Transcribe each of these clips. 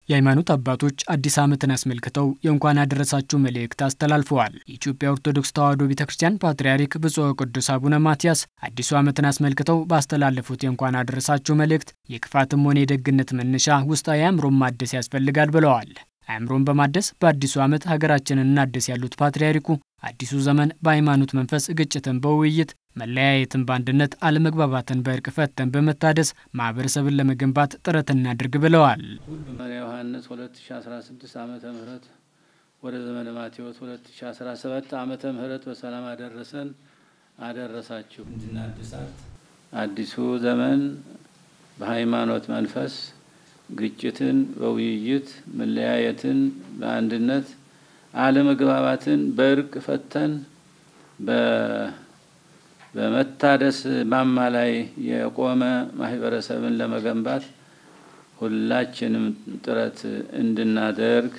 የሃይማኖት አባቶች አዲስ ዓመትን አስመልክተው የእንኳን አደረሳችሁ መልእክት አስተላልፈዋል። የኢትዮጵያ ኦርቶዶክስ ተዋሕዶ ቤተ ክርስቲያን ፓትርያርክ ብፁዕ ቅዱስ አቡነ ማትያስ አዲሱ ዓመትን አስመልክተው ባስተላለፉት የእንኳን አደረሳችሁ መልእክት የክፋትም ሆነ የደግነት መነሻ ውስጣዊ አእምሮን ማደስ ያስፈልጋል ብለዋል። አእምሮን በማደስ በአዲሱ ዓመት ሀገራችንን እናደስ ያሉት ፓትርያርኩ አዲሱ ዘመን በሃይማኖት መንፈስ ግጭትን በውይይት መለያየትን በአንድነት አለመግባባትን በእርቅ ፈተን በመታደስ ማህበረሰብን ለመገንባት ጥረት እናድርግ ብለዋል። መሪያ ዮሐንስ 2016 ዓመተ ምህረት ወደ ዘመነ ማቴዎስ 2017 ዓመተ ምህረት በሰላም አደረሰን አደረሳችሁ። እንድናድሳት አዲሱ ዘመን በሃይማኖት መንፈስ ግጭትን በውይይት መለያየትን በአንድነት አለመግባባትን በእርቅ ፈተን በመታደስ ማማ ላይ የቆመ ማህበረሰብን ለመገንባት ሁላችንም ጥረት እንድናደርግ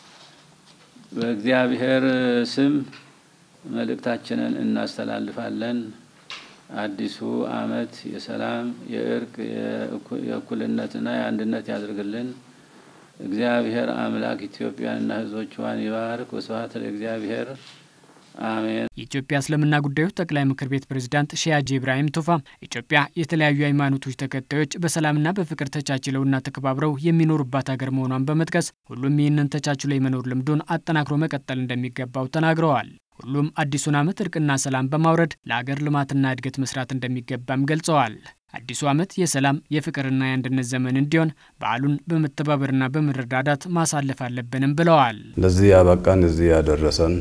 በእግዚአብሔር ስም መልእክታችንን እናስተላልፋለን። አዲሱ ዓመት የሰላም፣ የእርቅ፣ የእኩልነትና የአንድነት ያድርግልን። እግዚአብሔር አምላክ ኢትዮጵያንና ሕዝቦቿን ይባርክ። ወስብሐት ለእግዚአብሔር አሜን። የኢትዮጵያ እስልምና ጉዳዮች ጠቅላይ ምክር ቤት ፕሬዝዳንት ሼህ ሀጂ ኢብራሂም ቱፋ ኢትዮጵያ የተለያዩ ሃይማኖቶች ተከታዮች በሰላምና በፍቅር ተቻችለውና ተከባብረው የሚኖሩባት ሀገር መሆኗን በመጥቀስ ሁሉም ይህንን ተቻችሎ የመኖር ልምዱን አጠናክሮ መቀጠል እንደሚገባው ተናግረዋል። ሁሉም አዲሱን ዓመት እርቅና ሰላም በማውረድ ለአገር ልማትና እድገት መስራት እንደሚገባም ገልጸዋል። አዲሱ ዓመት የሰላም የፍቅርና የአንድነት ዘመን እንዲሆን በዓሉን በመተባበርና በመረዳዳት ማሳለፍ አለብንም ብለዋል። ለዚህ ያበቃን እዚህ ያደረሰን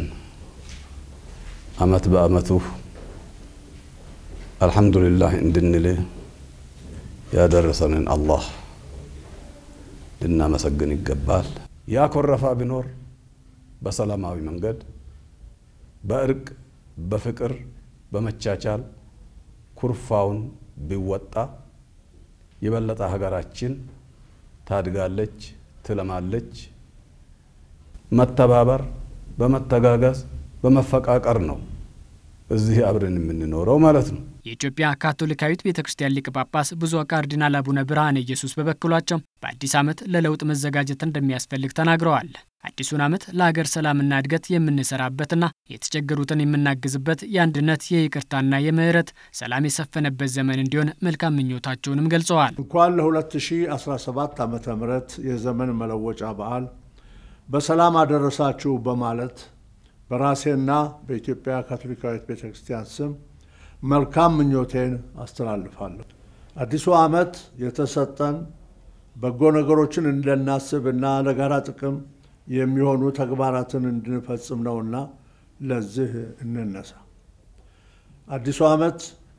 ዓመት በዓመቱ አልሐምዱሊላህ እንድንል ያደረሰንን አላህ ልናመሰግን ይገባል። ያኮረፋ ቢኖር በሰላማዊ መንገድ በእርቅ በፍቅር በመቻቻል ኩርፋውን ቢወጣ የበለጠ ሀገራችን ታድጋለች፣ ትለማለች። መተባበር በመተጋገዝ በመፈቃቀር ነው እዚህ አብረን የምንኖረው ማለት ነው። የኢትዮጵያ ካቶሊካዊት ቤተ ክርስቲያን ሊቀ ጳጳስ ብፁዕ ካርዲናል አቡነ ብርሃነ ኢየሱስ በበኩላቸው በአዲስ ዓመት ለለውጥ መዘጋጀት እንደሚያስፈልግ ተናግረዋል። አዲሱን ዓመት ለሀገር ሰላምና እድገት የምንሰራበትና የተቸገሩትን የምናግዝበት የአንድነት የይቅርታና የምህረት ሰላም የሰፈነበት ዘመን እንዲሆን መልካም ምኞታቸውንም ገልጸዋል። እንኳን ለ2017 ዓ ም የዘመን መለወጫ በዓል በሰላም አደረሳችሁ በማለት በራሴና በኢትዮጵያ ካቶሊካዊት ቤተ ክርስቲያን ስም መልካም ምኞቴን አስተላልፋለሁ። አዲሱ ዓመት የተሰጠን በጎ ነገሮችን እንድናስብና ለጋራ ጥቅም የሚሆኑ ተግባራትን እንድንፈጽም ነውና ለዚህ እንነሳ። አዲሱ ዓመት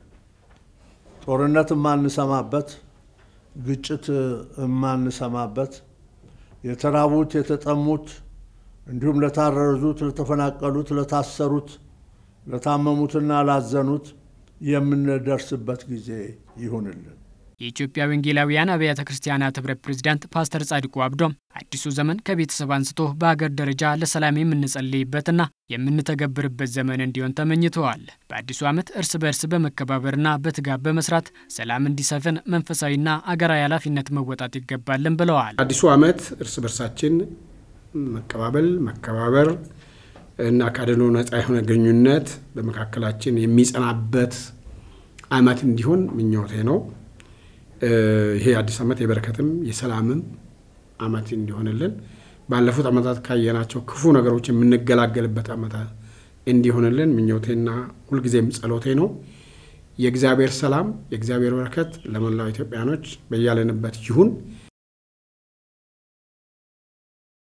ጦርነት የማንሰማበት፣ ግጭት የማንሰማበት፣ የተራቡት የተጠሙት እንዲሁም ለታረዙት፣ ለተፈናቀሉት፣ ለታሰሩት፣ ለታመሙትና ላዘኑት የምንደርስበት ጊዜ ይሁንልን። የኢትዮጵያ ወንጌላውያን አብያተ ክርስቲያናት ህብረት ፕሬዝዳንት ፓስተር ጻድቁ አብዶም አዲሱ ዘመን ከቤተሰብ አንስቶ በሀገር ደረጃ ለሰላም የምንጸልይበትና የምንተገብርበት ዘመን እንዲሆን ተመኝተዋል። በአዲሱ ዓመት እርስ በእርስ በመከባበርና በትጋብ በመስራት ሰላም እንዲሰፍን መንፈሳዊና አገራዊ ኃላፊነት መወጣት ይገባልን ብለዋል። አዲሱ ዓመት እርስ በርሳችን መቀባበል፣ መከባበር እና ከአድሎ ነጻ የሆነ ግንኙነት በመካከላችን የሚጸናበት ዓመት እንዲሆን ምኞቴ ነው። ይሄ አዲስ ዓመት የበረከትም የሰላምም ዓመት እንዲሆንልን ባለፉት ዓመታት ካየናቸው ክፉ ነገሮች የምንገላገልበት ዓመት እንዲሆንልን ምኞቴና ሁልጊዜም ጸሎቴ ነው። የእግዚአብሔር ሰላም የእግዚአብሔር በረከት ለመላው ኢትዮጵያኖች በያለንበት ይሁን።